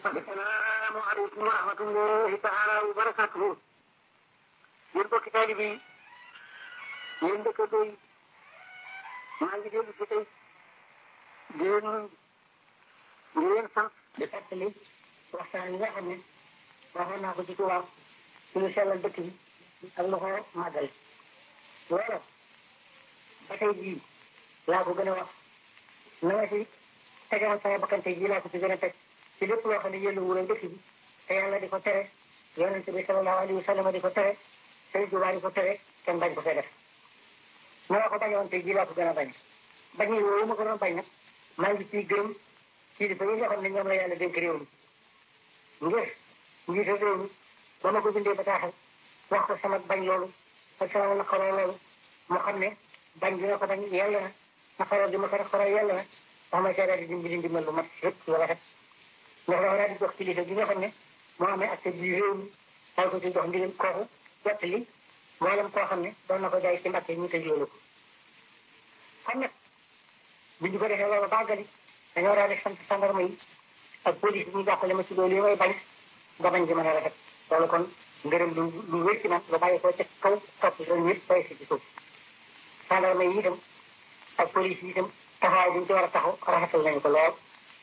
assalaamu aleykum wa rahmatullahi taala wa barakatuhu yéen bokki taalibe yi yéen dëkkandoo yi maa ngi dellu si tey di leen di leen sant di fàttali waxtaan yi nga xam ne waxoon naa ko ci tubaab suñu sellal dëkk bi ak lu ko màggal loolu ba tey jii laa ko gën a wax na nga si tegal sama bakkante jii laa ko ci gën a teg ci lépp loo xam ne yëllu wural dëkk bi te yàlla di ko tere yonente bi sallallahu alayhi wa sallam di ko tere Sëriñ Tuubaa di ko tere kenn bañ ko fee def na ma ko bañoon tey jii laa ko gën a bañ bañ yi woowu ma ko doon bañ nag maa ngi ciy gërëm ci di fa yi nga xam ne ñoom la yàlla dénk réew mi ngir njiital réew mi ba ma ko bindee bataaxal wax ko sama bañ loolu ak sama naqaroo loolu mu xam ne bañ dina ko bañ yàlla na naqaroo di ma ko naqaroo yàlla na wax ma seedaat di dimbali ndimbal lu mat rëpp lu rafet ndax dafa daal di jox kilifa gi nga xam ne moo amee accès bi réew mi daal ko ci jox ndigal kooku jottali mboolem koo xam ne doon na ko jaay ci mbàkke ñu tëj loolu ko kon nag bu ñu ko defee loolu bàggali dañoo daal di sant gendarme yi ak police bi ñu jàppale ma ci loolu yi may bañ ba bañ di mën a rafet loolu kon ngërëm lu lu wér ci man lu bàyyi ko ca kaw topp loolu ñëpp bay si ci suuf gendarme yi itam ak police yi itam taxawaay bi ñu ci war a taxaw rafetal nañu ko lool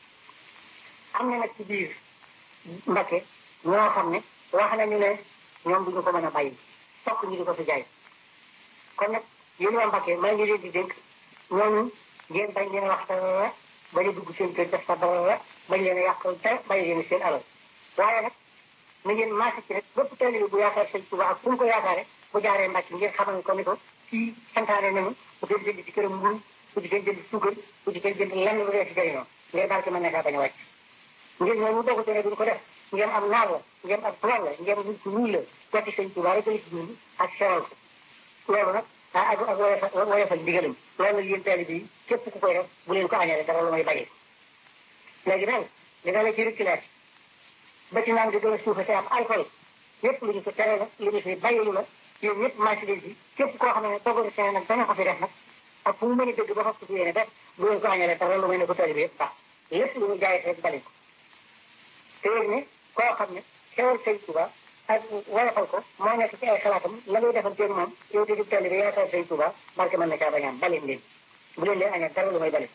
am na nag ci biir Mbakke ñoo xam ne wax nañu ne ñoom duñu ko mën a bàyyi fokk ñu di ko fi jaay kon nag yéen waa Mbakke maa ngi leen di dénk ñooñu ngeen bañ leen wax dara bañ a dugg seen kër def sa dara bañ leen a yàqal te bàyyi leen seen alal waaye nag na ngeen maase ci rek bépp taalibe bu yaakaar sëñ Tuubaa ak fu mu ko yaakaare bu jaaree Mbakke ngeen xamal ko ni ko fii santaane nañu bu kenn jënd ci këram mburu bu ci kenn jënd suukar bu ci kenn jënd lenn lu dee ci jëriñoo ngeen barke mën na kaa bañ a wàcc ngeen ñooñu dogu tere duñ ko def ngeen am naar la ngeen am tubaab la ngeen nit ku ñuul la wati sëñ Tuubaa rek la ci dund ak seral ko loolu nag ah ak ak woyofal woyofal ndigalam loolu nag yéen taalibe yi képp ku koy def bu leen ko añale dara lu may bàyyi léegi nag dina la ci reculage ba ci naan di gën a suufa te am alcool yépp lu ñu ko tere la lu ñu fi bàyyi la yéen ñëpp marché leen ci képp koo xam ne toggaru seen nag dana ko fi def nag ak fu mu mën a dëgg ba fas ko fi yéene def bu leen ko añale dara lu may ne ko taalibe yëpp baax lépp lu ñu jaay rek bale ko te yéen ne koo xam ne xewal sëñ Tuubaa ak woyofal ko moo nekk ci ay xalaatam la ngay defanteeg moom yow di tali bi yaakaar sëñ Tuubaa barke mën na caa bañaam baleen leen bu leen leen añal dara lu may bale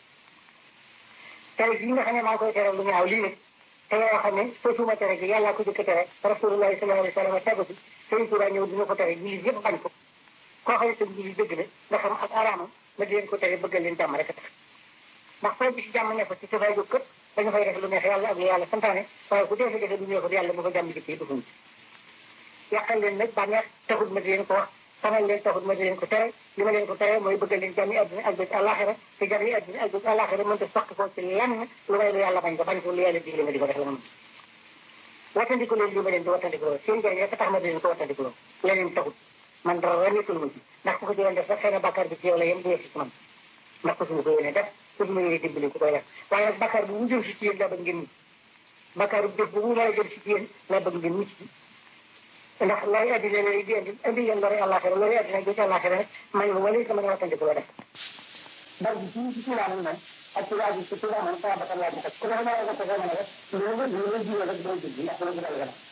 tere gi nga xam ne maa ngi koy tere lu ñaaw lii nag te yoo xam ne sosuma tere gi yàllaa ko jëkk tere rasulullahi sallallahu alayhi wa sallam tegu si sëñ Tuubaa ñëw dina ko tere jullit yëpp bañ ko koo xam ne sëñ jullit dëgg la nga xam ak araamam ma di leen ko tere bëggal leen jàmm rek a tax ndax foo bi si jàmm ne fa ci safay jóg këpp dañu fay def lu neex yàlla ak lu yàlla santaane waaye ku dee fa defee lu neexul yàlla bu fa jàmm jikk yi dufuñ yàqal leen nag bànneex taxut ma di leen ko wax xamal leen taxut ma di leen ko tere li ma leen ko tere mooy bëggal leen jàmmi àdduna ak bés àllaaxira te jàmmi àdduna ak bés àllaaxira mënta saq ko ci lenn lu may lu yàlla bañ ko bañ ko lu yàlla digle ma di ko def la ma mën wattandiku leen li ma leen di wattandikuloo seen jàng rek tax ma di leen ko wattandikuloo leneen taxut man dara nekkul ma ci ndax ku ko ci doon def sax xëy na bàkkaar bi ci yow la yem du ci man ndax ko suñu ko yéene def ko suñu yéene dimbali ku koy def waaye nag bàkkaar bu mu jëm si ci yéen laa bëgg ngeen mucc bàkkaar bu jëf bu mu war a jëm si ci yéen laa bëgg ngeen mucc ndax looy addina lay di indi indi yéen lori àllaaxira lori addina bi ci àllaaxira rek man lu wala sama nga wattandiku la def ndax bi ci ci turaa man ak turaa bi ci turaa man sama bakkan laa ci teg ku ne ma nga ko mën a def lu la lu la jiwee rek doo jëg ndax lu la gën a